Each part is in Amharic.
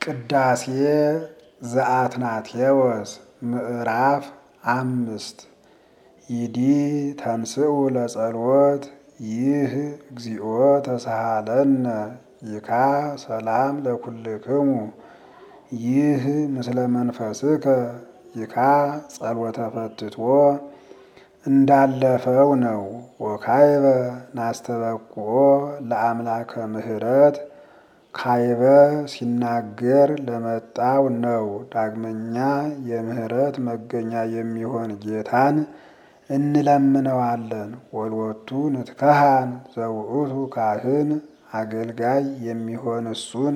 ቅዳሴ ዘአትናቴዎስ ምዕራፍ አምስት ይዲ ተንስኡ ለጸሎት ይህ እግዚኦ ተሳሃለነ ይካ ሰላም ለኩልክሙ ይህ ምስለ መንፈስከ ይካ ጸሎተ ፈትቶ እንዳለፈው ነው። ወካይበ ናስተበቁኦ ለአምላከ ምሕረት ካይበ ሲናገር ለመጣው ነው። ዳግመኛ የምሕረት መገኛ የሚሆን ጌታን እንለምነዋለን። ወልወቱ ንትከሃን ዘውእቱ ካህን አገልጋይ የሚሆን እሱን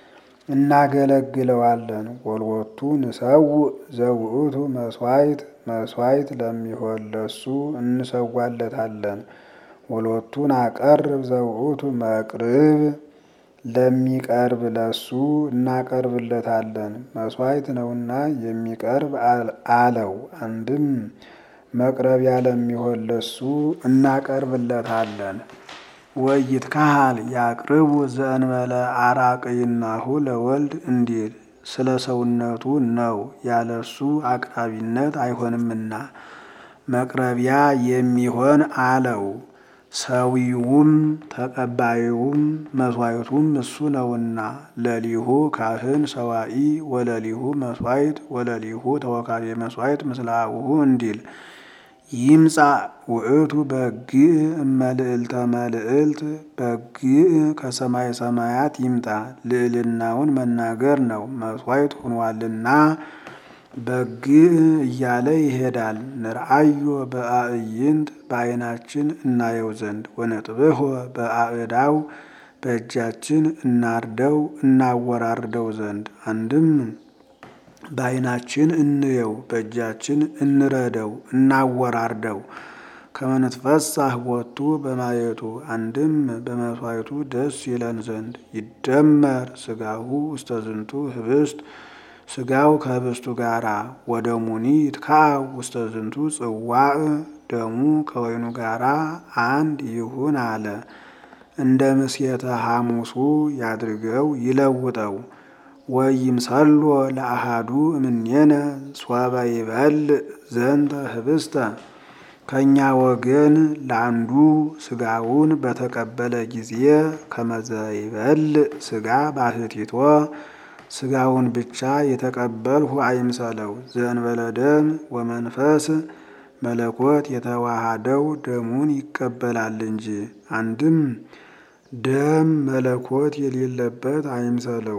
እናገለግለዋለን። ወልወቱ ንሰውእ ዘውእቱ መስዋዕት መስዋዕት ለሚሆን ለሱ እንሰዋለታለን። ወሎቱን አቀርብ ዘውእቱ መቅርብ ለሚቀርብ ለሱ እናቀርብለታለን። መስዋዕት ነውና የሚቀርብ አለው። አንድም መቅረቢያ ለሚሆን ለሱ እናቀርብለታለን። ወይት ካህል ያቅርቡ ዘእንበለ አራቅይናሁ ለወልድ እንዲል ስለ ሰውነቱ ነው ያለሱ አቅራቢነት አይሆንምና መቅረቢያ የሚሆን አለው። ሰዊውም ተቀባዩም መስዋዕቱም እሱ ነውና ለሊሁ ካህን ሰዋኢ ወለሊሁ መስዋዕት ወለሊሁ ተወካቤ መስዋዕት ምስለ አቡሁ እንዲል ይምጻ ውእቱ በግዕ እመልዕልተ መልዕልት በግዕ ከሰማይ ሰማያት ይምጣ ልዕልናውን መናገር ነው። መስዋዕት ሆኗልና በግዕ እያለ ይሄዳል። ንርአዮ በአዕይንት በዓይናችን እናየው ዘንድ ወነጥብሖ በአእዳው በእጃችን እናርደው እናወራርደው ዘንድ አንድም በዓይናችን እንየው በእጃችን እንረደው እናወራርደው ከመንትፈሳህ ቦቱ በማየቱ አንድም በመስዋዕቱ ደስ ይለን ዘንድ ይደመር ስጋሁ ውስተ ዝንቱ ህብስት ስጋው ከህብስቱ ጋራ ወደሙኒ ይትካው ውስተ ዝንቱ ጽዋዕ ደሙ ከወይኑ ጋራ አንድ ይሁን አለ። እንደ ምስየተ ሐሙሱ ያድርገው ይለውጠው። ወይምሰሎ ለአሃዱ እምኔነ ሶበ ይበልዕ ዘንተ ህብስተ ከእኛ ወገን ለአንዱ ስጋውን በተቀበለ ጊዜ ከመዘ ይበልዕ ስጋ ባሕቲቶ ስጋውን ብቻ የተቀበልሁ አይምሰለው። ዘእንበለ ደም ወመንፈስ መለኮት የተዋሃደው ደሙን ይቀበላል እንጂ አንድም ደም መለኮት የሌለበት አይምሰለው።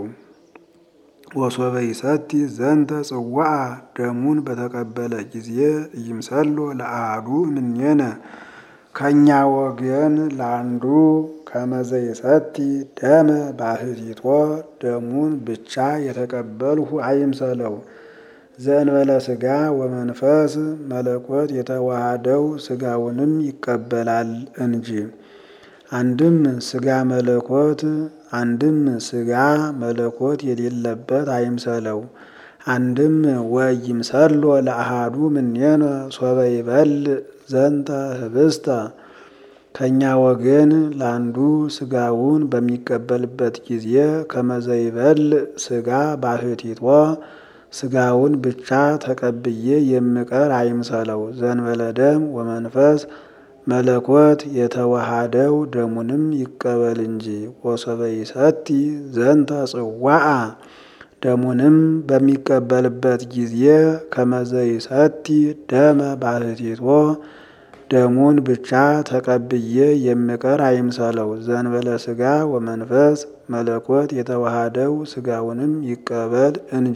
ወሶበ ይሰቲ ዘንተ ጽዋዓ ደሙን በተቀበለ ጊዜ ይምሰሎ ለአሃዱ እምኔነ ከእኛ ወገን ለአንዱ ከመዘ ይሰቲ ደመ ባሕቲቶ ደሙን ብቻ የተቀበልሁ አይምሰለው። ዘእንበለ ስጋ ወመንፈስ መለኮት የተዋሃደው ስጋውንም ይቀበላል እንጂ አንድም ስጋ መለኮት አንድም ስጋ መለኮት የሌለበት አይምሰለው። አንድም ወይምሰሎ ለአሃዱ እምኔነ ሶበ ይበልዕ ዘንተ ህብስተ ከእኛ ወገን ለአንዱ ስጋውን በሚቀበልበት ጊዜ ከመዘ ይበልዕ ስጋ ባሕቲቶ ስጋውን ብቻ ተቀብዬ የምቀር አይምሰለው። ዘእንበለ ደም ወመንፈስ መለኮት የተዋሃደው ደሙንም ይቀበል እንጂ ወሶበ ይሰቲ ዘንተ ጽዋዓ ደሙንም በሚቀበልበት ጊዜ ከመዘ ይሰቲ ደመ ባሕቲቶ ደሙን ብቻ ተቀብዬ የምቀር አይምሰለው። ዘእንበለ ስጋ ወመንፈስ መለኮት የተዋሃደው ስጋውንም ይቀበል እንጂ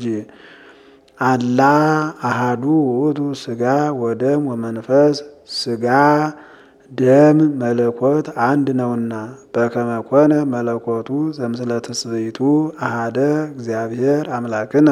አላ አሃዱ ውእቱ ስጋ ወደም ወመንፈስ ስጋ ደም መለኮት አንድ ነውና በከመ ኮነ መለኮቱ ዘምስለ ትስብእቱ አሃደ እግዚአብሔር አምላክነ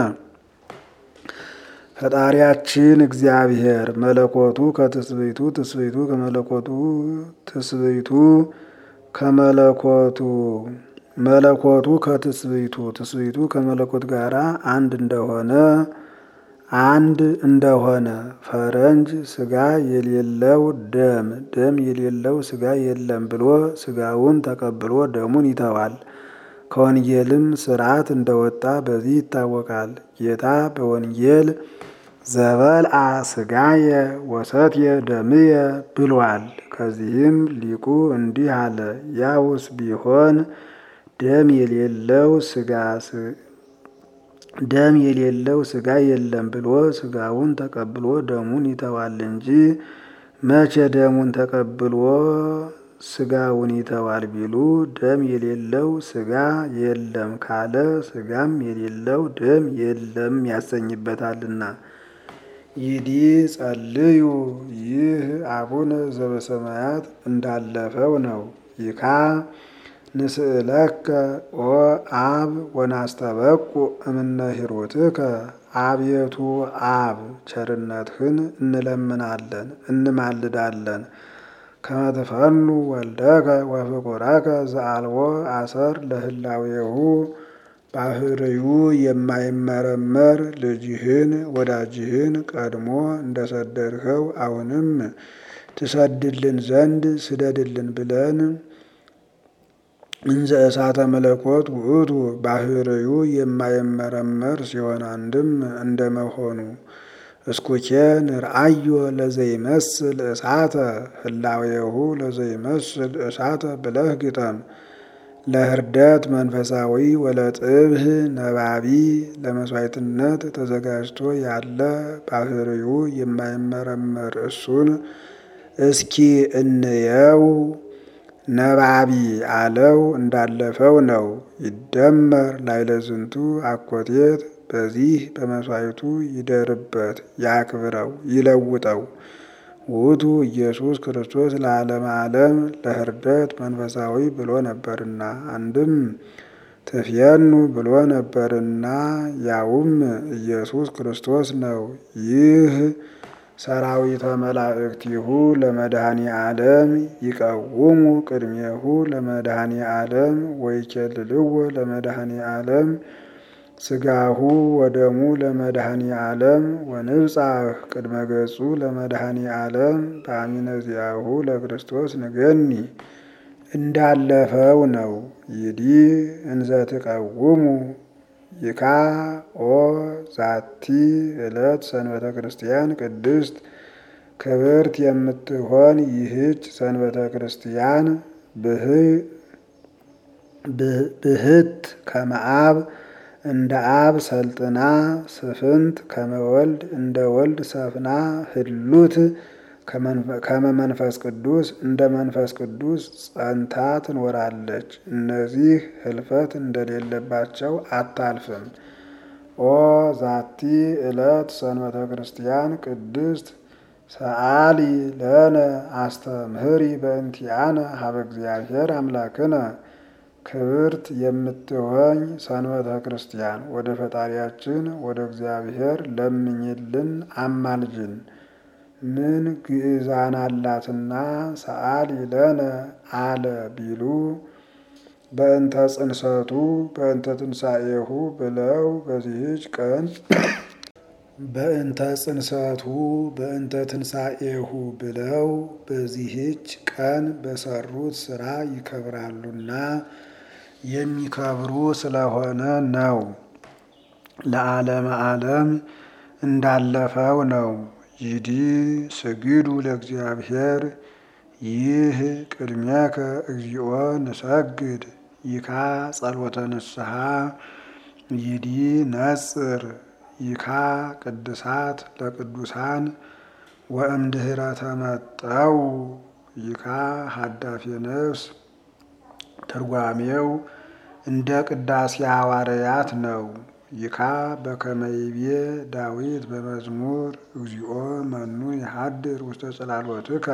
ፈጣሪያችን እግዚአብሔር መለኮቱ ከትስብእቱ ትስብእቱ ከመለኮቱ ትስብእቱ ከመለኮቱ መለኮቱ ከትስብእቱ ትስብእቱ ከመለኮት ጋራ አንድ እንደሆነ አንድ እንደሆነ ፈረንጅ ስጋ የሌለው ደም ደም የሌለው ስጋ የለም ብሎ ስጋውን ተቀብሎ ደሙን ይተዋል። ከወንጌልም ስርዓት እንደወጣ በዚህ ይታወቃል። ጌታ በወንጌል ዘበልአ ስጋየ ወሰትየ ደምየ ብሏል። ከዚህም ሊቁ እንዲህ አለ። ያውስ ቢሆን ደም የሌለው ስጋ ደም የሌለው ስጋ የለም ብሎ ስጋውን ተቀብሎ ደሙን ይተዋል እንጂ መቼ ደሙን ተቀብሎ ስጋውን ይተዋል ቢሉ ደም የሌለው ስጋ የለም ካለ ስጋም የሌለው ደም የለም ያሰኝበታልና። ይዲ ጸልዩ ይህ አቡነ ዘበሰማያት እንዳለፈው ነው። ይካ ንስእለከ ኦ አብ ወናስተበቁ እምነ ሂሩትከ አቤቱ አብ ቸርነትህን እንለምናለን እንማልዳለን። ከመትፈኑ ወልደከ ወፍቁረከ ዘአልቦ አሰር ለህላዌሁ ባህርዩ የማይመረመር ልጅህን ወዳጅህን ቀድሞ እንደሰደድኸው አሁንም ትሰድልን ዘንድ ስደድልን ብለን እንዘ እሳተ መለኮት ውእቱ ባህርዩ የማይመረመር ሲሆን አንድም እንደመሆኑ እስኩኬ ንርአዮ ለዘይመስል እሳተ ህላዌሁ ለዘይመስል እሳተ ብለህ ግጠም። ለህርደት መንፈሳዊ ወለጥብህ ነባቢ ለመስዋዕትነት ተዘጋጅቶ ያለ ባህርዩ የማይመረመር እሱን እስኪ እንየው። ነባቢ አለው እንዳለፈው ነው። ይደመር ላይለዝንቱ አኮቴት በዚህ በመስዋዕቱ ይደርበት፣ ያክብረው፣ ይለውጠው። ውእቱ ኢየሱስ ክርስቶስ ለዓለመ ዓለም ለህርደት መንፈሳዊ ብሎ ነበርና አንድም ትፍየኑ ብሎ ነበርና ያውም ኢየሱስ ክርስቶስ ነው። ይህ ሰራዊተ መላእክቲሁ ለመድኃኒ ዓለም ይቀውሙ ቅድሜሁ ለመድኃኒ ዓለም ወይኬልልዎ ለመድኃኒ ዓለም ስጋሁ ወደሙ ለመድኃኒ ዓለም ወንብጻሕ ቅድመ ገጹ ለመድኃኒ ዓለም በአሚነ ዚአሁ ለክርስቶስ ንገኒ እንዳለፈው ነው። ይዲ እንዘ ትቀውሙ ይካ ኦ ዛቲ ዕለት ሰንበተ ክርስቲያን ቅድስት ክብርት የምትሆን ይህች ሰንበተ ክርስቲያን ብህት ከመአብ እንደ አብ ሰልጥና ስፍንት ከመወልድ እንደ ወልድ ሰፍና ህሉት ከመመንፈስ ቅዱስ እንደ መንፈስ ቅዱስ ጸንታ ትኖራለች። እነዚህ ህልፈት እንደሌለባቸው አታልፍም። ኦ ዛቲ ዕለት ሰንበተ ክርስቲያን ቅድስት ሰአሊ ለነ አስተምህሪ በእንቲአነ ሀበ እግዚአብሔር አምላክነ ክብርት የምትሆኝ ሰንበተ ክርስቲያን ወደ ፈጣሪያችን ወደ እግዚአብሔር ለምኝልን አማልጅን። ምን ግዕዛን አላትና ሰአሊ ለነ አለ ቢሉ በእንተ ጽንሰቱ በእንተ ትንሣኤሁ ብለው በዚህች ቀን በእንተ ጽንሰቱ በእንተ ትንሣኤሁ ብለው በዚህች ቀን በሰሩት ስራ ይከብራሉና የሚከብሩ ስለሆነ ነው። ለዓለመ ዓለም እንዳለፈው ነው። ይዲ ስግዱ ለእግዚአብሔር ይህ ቅድሜከ እግዚኦ ንሰግድ ይካ ጸሎተ ንስሐ ይዲ ነጽር ይካ ቅድሳት ለቅዱሳን ወእምድኅረ ተመጠው ይካ ሀዳፌ ነፍስ ትርጓሜው እንደ ቅዳሴ ሐዋርያት ነው። ይካ በከመይቤ ዳዊት በመዝሙር እግዚኦ መኑ ይሃድር ውስተ ጽላሎትከ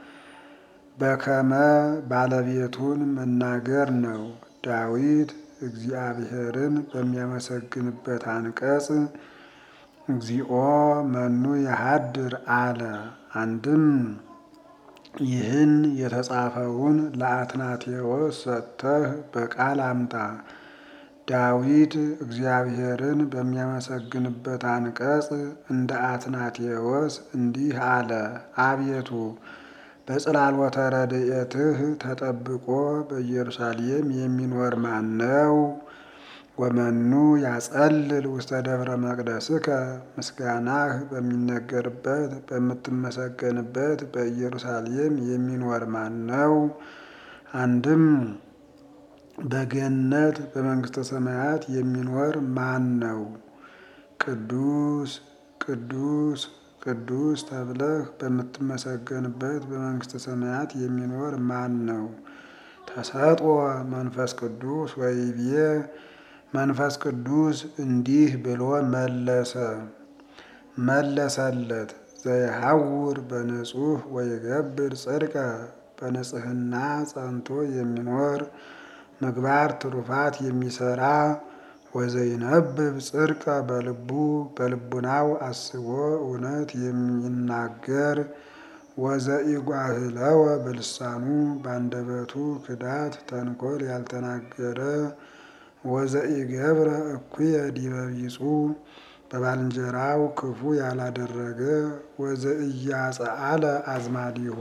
በከመ ባለቤቱን መናገር ነው። ዳዊት እግዚአብሔርን በሚያመሰግንበት አንቀጽ እግዚኦ መኑ ይሃድር አለ። አንድም ይህን የተጻፈውን ለአትናቴዎስ ሰጥተህ በቃል አምጣ። ዳዊት እግዚአብሔርን በሚያመሰግንበት አንቀጽ እንደ አትናቴዎስ እንዲህ አለ። አቤቱ በጽላሎተ ረድኤትህ ተጠብቆ በኢየሩሳሌም የሚኖር ማን ነው? ወመኑ ያጸልል ውስተ ደብረ መቅደስከ ምስጋናህ በሚነገርበት በምትመሰገንበት በኢየሩሳሌም የሚኖር ማን ነው? አንድም በገነት በመንግስተ ሰማያት የሚኖር ማን ነው? ቅዱስ ቅዱስ ቅዱስ ተብለህ በምትመሰገንበት በመንግስተ ሰማያት የሚኖር ማን ነው? ተሰጥኦ መንፈስ ቅዱስ ወይቤ መንፈስ ቅዱስ እንዲህ ብሎ መለሰ መለሰለት ዘይሐውር በንጹሕ ወይገብር ጽድቀ በንጽህና ጸንቶ የሚኖር ምግባር ትሩፋት የሚሰራ ወዘይነብብ ጽድቀ በልቡ በልቡናው አስቦ እውነት የሚናገር ወዘኢጓህለወ በልሳኑ በአንደበቱ ክዳት ተንኮል ያልተናገረ ወዘኢገብረ እኩየ ዲበ ቢጹ በባልንጀራው ክፉ ያላደረገ ወዘኢያጸአለ አዝማዲሁ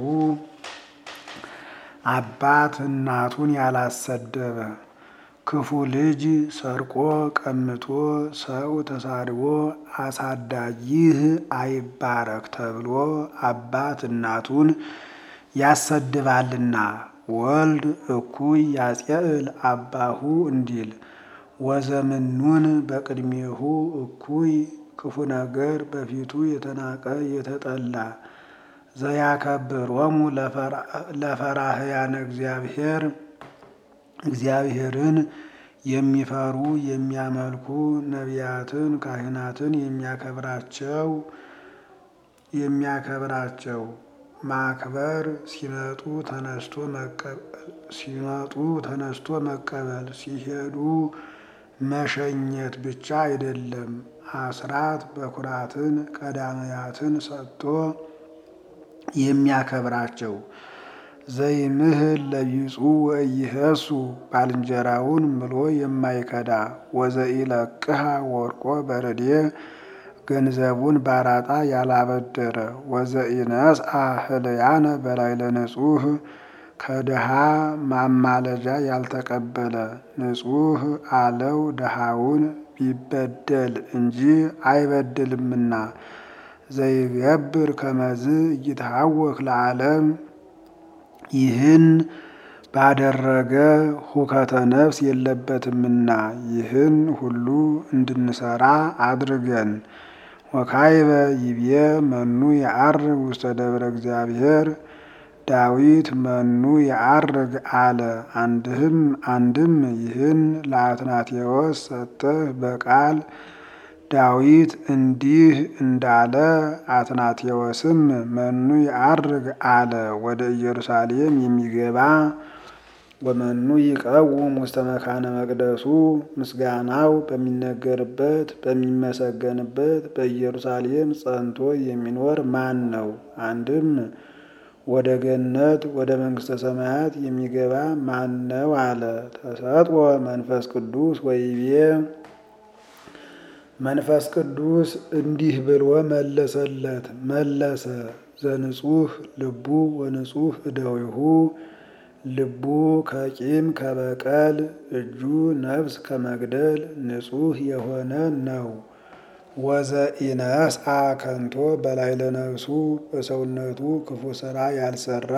አባት እናቱን ያላሰደበ ክፉ ልጅ ሰርቆ ቀምቶ ሰው ተሳድቦ አሳዳጊህ አይባረክ ተብሎ አባት እናቱን ያሰድባልና ወልድ እኩይ ያጼእል አባሁ እንዲል ወዘምኑን በቅድሜሁ እኩይ ክፉ ነገር በፊቱ የተናቀ የተጠላ ዘያከብሮሙ ለፈራህያነ እግዚአብሔር እግዚአብሔርን የሚፈሩ የሚያመልኩ ነቢያትን ካህናትን የሚያከብራቸው የሚያከብራቸው ማክበር ሲመጡ ተነስቶ መቀበል ሲመጡ ተነስቶ መቀበል ሲሄዱ መሸኘት ብቻ አይደለም። አስራት በኩራትን ቀዳመያትን ሰጥቶ የሚያከብራቸው ዘይምህል ለቢጹ ወኢይሄሱ ባልንጀራውን ምሎ የማይከዳ ወዘኢለቅሃ ወርቆ በረዴ ገንዘቡን ባራጣ ያላበደረ ወዘኢነስአ ህልያነ በላዕለ ንጹሕ ከድሃ ማማለጃ ያልተቀበለ ንጹሕ አለው ድሃውን ቢበደል እንጂ አይበድልምና ዘይገብር ከመዝ እይትሐወክ ለዓለም ይህን ባደረገ ሁከተ ነፍስ የለበትምና ይህን ሁሉ እንድንሰራ አድርገን። ወካይበ ይቤ መኑ የዐርግ ውስተ ደብረ እግዚአብሔር ዳዊት መኑ የዐርግ አለ። አንድም አንድም ይህን ለአትናቴዎስ ሰጥተህ በቃል ዳዊት እንዲህ እንዳለ አትናቴዎስም መኑ የዐርግ አለ። ወደ ኢየሩሳሌም የሚገባ ወመኑ ይቀውም ውስተ መካነ መቅደሱ ምስጋናው በሚነገርበት በሚመሰገንበት በኢየሩሳሌም ጸንቶ የሚኖር ማን ነው? አንድም ወደ ገነት ወደ መንግስተ ሰማያት የሚገባ ማን ነው አለ። ተሰጥኦ መንፈስ ቅዱስ ወይቤ መንፈስ ቅዱስ እንዲህ ብሎ መለሰለት መለሰ ዘንጹህ ልቡ ወንጹህ እደዊሁ ልቡ ከቂም ከበቀል እጁ ነፍስ ከመግደል ንጹህ የሆነ ነው። ወዘኢነስአ ከንቶ በላዕለ ነፍሱ በሰውነቱ ክፉ ስራ ያልሰራ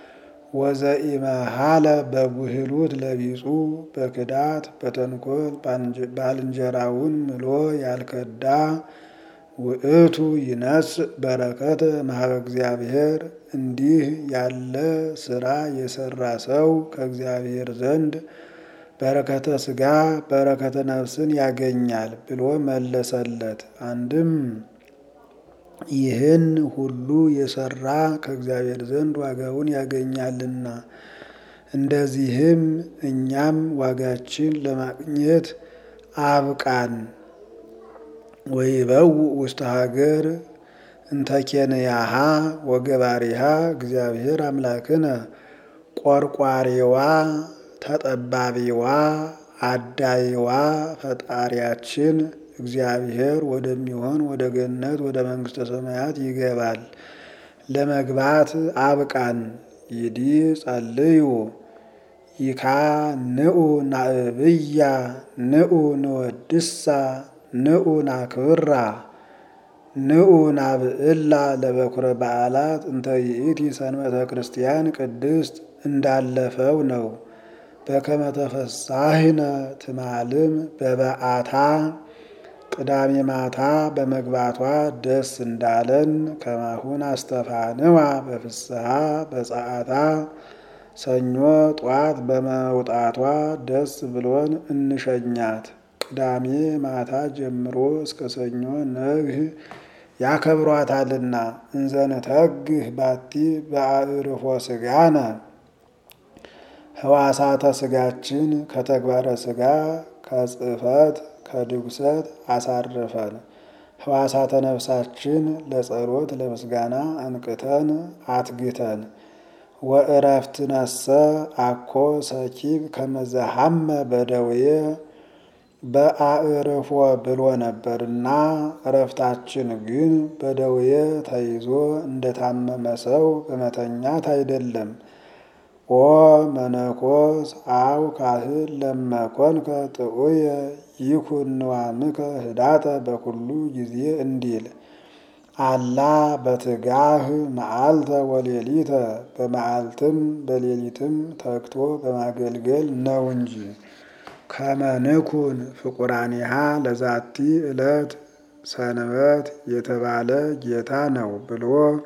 ወዘኢመሃለ በጉህሉት ለቢጹ በክዳት በተንኮል ባልንጀራውን ምሎ ያልከዳ ውእቱ ይነስእ በረከተ እምኀበ እግዚአብሔር እንዲህ ያለ ስራ የሰራ ሰው ከእግዚአብሔር ዘንድ በረከተ ሥጋ በረከተ ነፍስን ያገኛል ብሎ መለሰለት። አንድም ይህን ሁሉ የሰራ ከእግዚአብሔር ዘንድ ዋጋውን ያገኛልና እንደዚህም እኛም ዋጋችን ለማግኘት አብቃን። ወይበው ውስተ ሀገር እንተኬንያሃ ወገባሪሃ እግዚአብሔር አምላክነ ቆርቋሪዋ ተጠባቢዋ አዳይዋ ፈጣሪያችን እግዚአብሔር ወደሚሆን ወደ ገነት ወደ መንግስተ ሰማያት ይገባል። ለመግባት አብቃን። ይዲ ጸልዩ ይካ ንዑ ናእብያ ንዑ ንወድሳ ንዑ ናክብራ ንዑ ናብዕላ ለበኩረ በዓላት እንተ ይእቲ ሰንበተ ክርስቲያን ቅድስት እንዳለፈው ነው። በከመ ተፈሳሂነ ትማልም በበዓታ ቅዳሜ ማታ በመግባቷ ደስ እንዳለን ከማሁን አስተፋንዋ በፍስሐ በጸአታ ሰኞ ጧት በመውጣቷ ደስ ብሎን እንሸኛት። ቅዳሜ ማታ ጀምሮ እስከ ሰኞ ነግህ ያከብሯታልና እንዘንተግህ ባቲ በአዕርፎ ስጋነ ህዋሳተ ስጋችን ከተግባረ ስጋ ከጽፈት ከድጉሰት አሳርፈን ህዋሳተ ነፍሳችን ለጸሎት ለምስጋና አንቅተን አትግተን ወእረፍት ነሰ አኮ ሰኪብ ከመዘሃመ በደዌ በአዕርፎ ብሎ ነበርና እረፍታችን ግን በደዌ ተይዞ እንደታመመ ሰው በመተኛት አይደለም። ኦ መነኮስ አው ካህን ለመኮንከ ጥዑየ ይኩን ንዋምከ ህዳጠ በኩሉ ጊዜ እንዲል አላ በትጋህ መዓልተ ወሌሊተ በመዓልትም በሌሊትም ተግቶ በማገልገል ነው እንጂ ከመንኩን ፍቁራኒሃ ለዛቲ ዕለት ሰንበት የተባለ ጌታ ነው ብሎ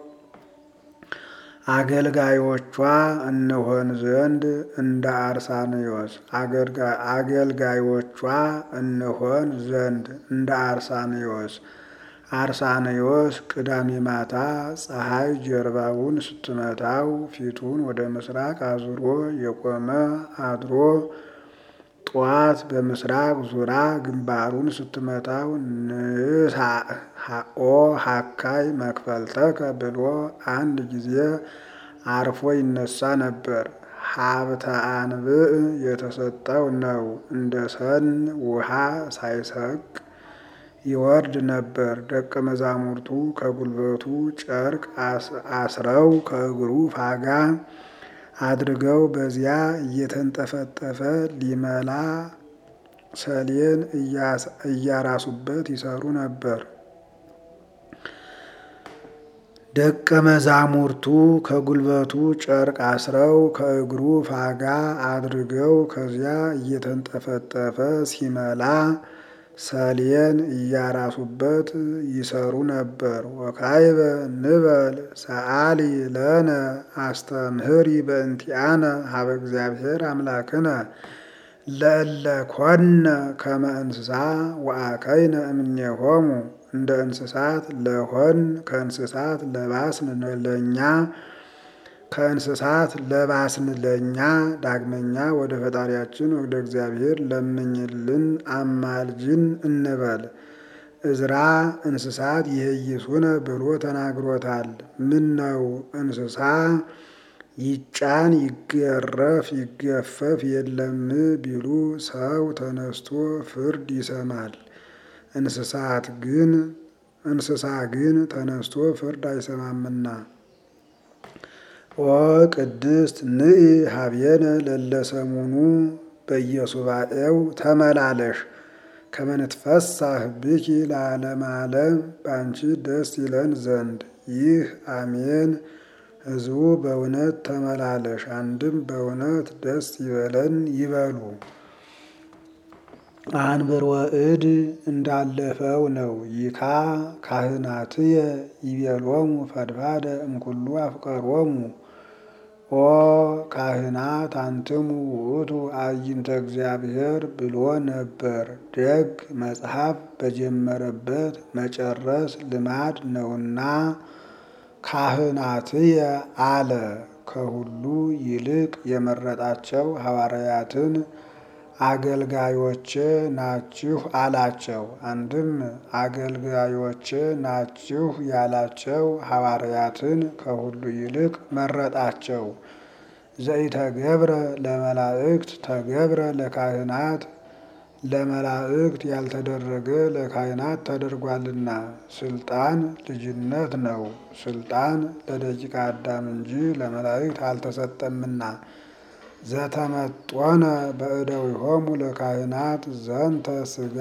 አገልጋዮቿ እንሆን ዘንድ እንደ አርሳንዮስ አገልጋዮቿ እንሆን ዘንድ እንደ አርሳንዮስ አርሳንዮስ ቅዳሜ ማታ ፀሐይ ጀርባውን ስትመታው ፊቱን ወደ ምስራቅ አዙሮ የቆመ አድሮ ጠዋት በምስራቅ ዙራ ግንባሩን ስትመታው ንሳ ኦ ሀካይ መክፈልተከ ብሎ አንድ ጊዜ አርፎ ይነሳ ነበር። ሀብተ አንብዕ የተሰጠው ነው። እንደ ሰን ውሃ ሳይሰቅ ይወርድ ነበር። ደቀ መዛሙርቱ ከጉልበቱ ጨርቅ አስረው ከእግሩ ፋጋ አድርገው በዚያ እየተንጠፈጠፈ ሊመላ ሰሌን እያራሱበት ይሰሩ ነበር። ደቀ መዛሙርቱ ከጉልበቱ ጨርቅ አስረው ከእግሩ ፋጋ አድርገው ከዚያ እየተንጠፈጠፈ ሲመላ ሰሌን እያራሱበት ይሰሩ ነበር። ወካይበ ንበል ሰአሊ ለነ አስተምህሪ በእንቲአነ ሀበ እግዚአብሔር አምላክነ ለእለ ኮነ ከመ እንስሳ ወአከይነ እምኔሆሙ እንደ እንስሳት ለሆን ከእንስሳት ለባስን ለኛ ከእንስሳት ለባስን ለኛ ዳግመኛ ወደ ፈጣሪያችን ወደ እግዚአብሔር ለምኝልን አማልጅን እንበል። እዝራ እንስሳት ይህይሱነ ብሎ ተናግሮታል። ምን ነው እንስሳ ይጫን ይገረፍ ይገፈፍ የለም ቢሉ ሰው ተነስቶ ፍርድ ይሰማል። እንስሳት ግን እንስሳ ግን ተነስቶ ፍርድ አይሰማምና። ኦ ቅድስት ንኢ ሀብየነ ለለሰሙኑ በየሱባኤው ተመላለሽ ከመንትፈሳህ ብኪ ለዓለም ዓለም በአንቺ ደስ ይለን ዘንድ ይህ አሜን። ሕዝቡ በእውነት ተመላለሽ አንድም በእውነት ደስ ይበለን ይበሉ። አንብር ወእድ እንዳለፈው ነው። ይካ ካህናትየ ይቤሎሙ ፈድፋደ እምኩሉ አፍቀሮሙ ኦ ካህናት አንትሙ ውእቱ አዕይንተ እግዚአብሔር ብሎ ነበር። ደግ መጽሐፍ በጀመረበት መጨረስ ልማድ ነውና ካህናትየ አለ። ከሁሉ ይልቅ የመረጣቸው ሐዋርያትን አገልጋዮቼ ናችሁ አላቸው። አንድም አገልጋዮቼ ናችሁ ያላቸው ሐዋርያትን ከሁሉ ይልቅ መረጣቸው። ዘይተገብረ ለመላእክት ተገብረ ለካህናት ለመላእክት ያልተደረገ ለካህናት ተደርጓልና። ስልጣን ልጅነት ነው። ስልጣን ለደቂቀ አዳም እንጂ ለመላእክት አልተሰጠምና። ዘተመጦነ በእደዊሆሙ ለካህናት ዘንተ ስጋ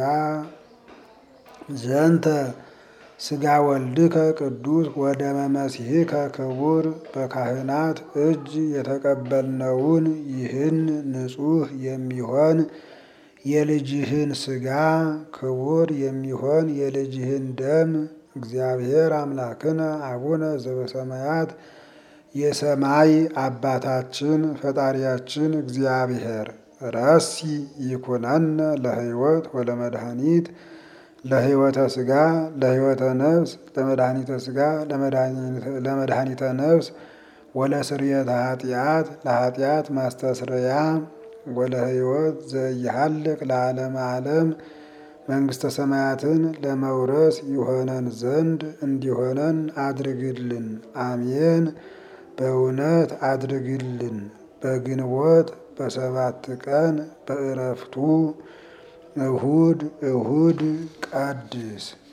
ዘንተ ስጋ ወልድከ ቅዱስ ወደመ መሲሕከ ክቡር በካህናት እጅ የተቀበልነውን ይህን ንጹሕ የሚሆን የልጅህን ስጋ ክቡር የሚሆን የልጅህን ደም እግዚአብሔር አምላክነ አቡነ ዘበሰማያት የሰማይ አባታችን ፈጣሪያችን እግዚአብሔር ረሲ ይኩነነ ለሕይወት ወለመድኃኒት ለሕይወተ ስጋ ለሕይወተ ነፍስ ለመድኃኒተ ስጋ ለመድኃኒተ ነፍስ ወለስርየተ ኃጢአት ለኃጢአት ማስተስረያ ወለሕይወት ዘኢሃልቅ ለዓለመ ዓለም መንግሥተ ሰማያትን ለመውረስ ይሆነን ዘንድ እንዲሆነን አድርግልን። አሜን። በእውነት አድርግልን። በግንቦት በሰባት ቀን በዕረፍቱ እሁድ እሁድ ቀድስ